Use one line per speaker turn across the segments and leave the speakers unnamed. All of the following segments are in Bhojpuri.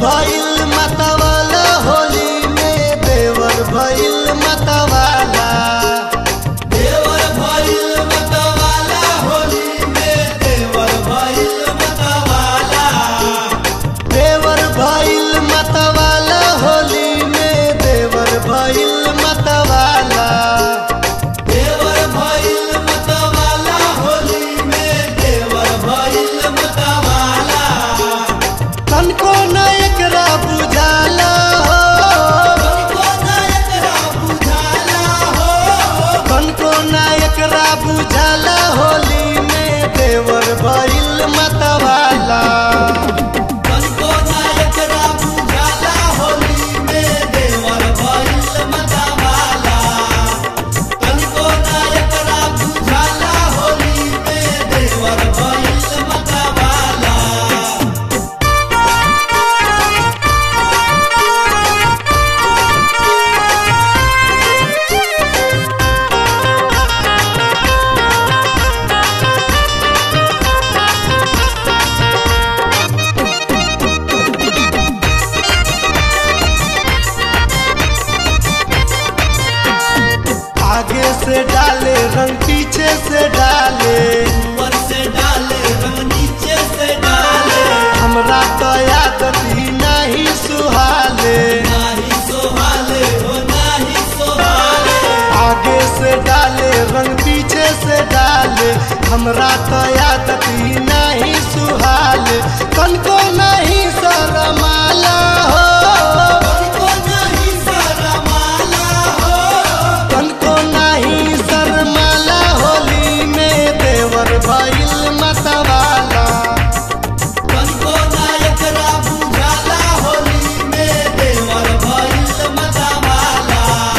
भइल मतवाला होली में देवर भइल मतवाला
देवर भइल मतवाला होली में देवर भइल मतवाला
देवर भइल मतवाला होली में देवर भइल मतवाला
देवर भइल मतवाला होली में देवर भइल मतवाला
तनको न एकरा बुझाला हो
तनिको ना एकरा बुझाला हो
तनको न एकरा बुझाला होली में देवर भइल मतवाला
तनिको ना एकरा बुझाला होली में देवर भइल मतवाला तनिको ना एकरा बुझाला होली में देवर भइल मतवाला
आगे से डाले रंग पीछे से डाले
ऊपर से डाले रंग नीचे से डाले
हमरा तो आदत ही नहीं सुहाले
नाही सोहाले हो नाही सोहाले
आगे से डाले रंग पीछे से डाले हमरा तो आदत ही नहीं सुहाले कनको नहीं शरमाला हो
तनिको नाही शरमाला हो
कनको नहीं शरमाला होली में देवर भइल मतवाला
तनिको ना एकरा बुझाला होली में देवर भइल मतवाला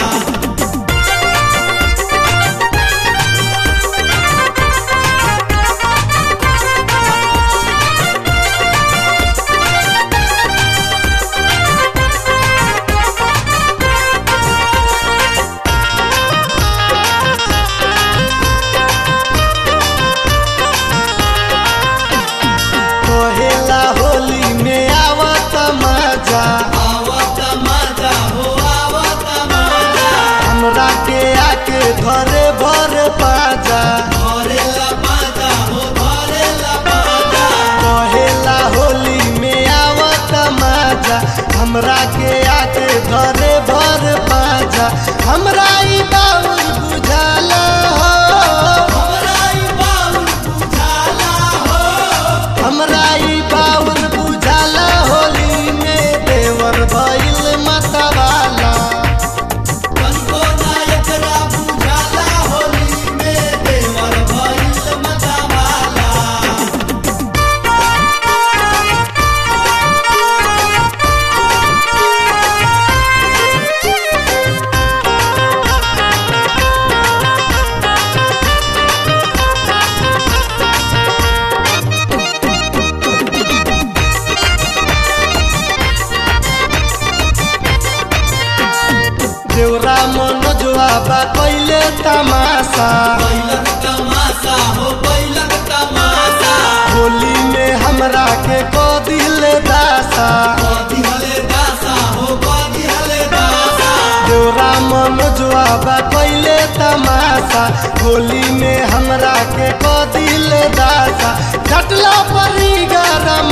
कहेला होली में आवत मजा
आवत मजा हो आवत मजा
हमरा के आके घरे भर पाजा
धरेला मजा हो धरेला मजा
कहेला होली में आवत मजा हमरा के आके घरे भर पाजा हमरा ई बाउल बुझाला हो
हमरा ई बाउल बुझाला हो
हमरा ई बाउल बुझाला होली में देवर भइल मतवाला
तनिको ना एकरा बुझाला होली में देवर भइल मतवाला
देवरा मनोजवा बा कैले तमाशा
बैलक तमाशा हो बैलक तमाशा
होली में हमरा के को दिल दासा
कदी हले दासा हो कदी हले दासा
देवरा मनोजवा बा कैले तमाशा होली में हमरा के को दिल दासा घटला परी गरम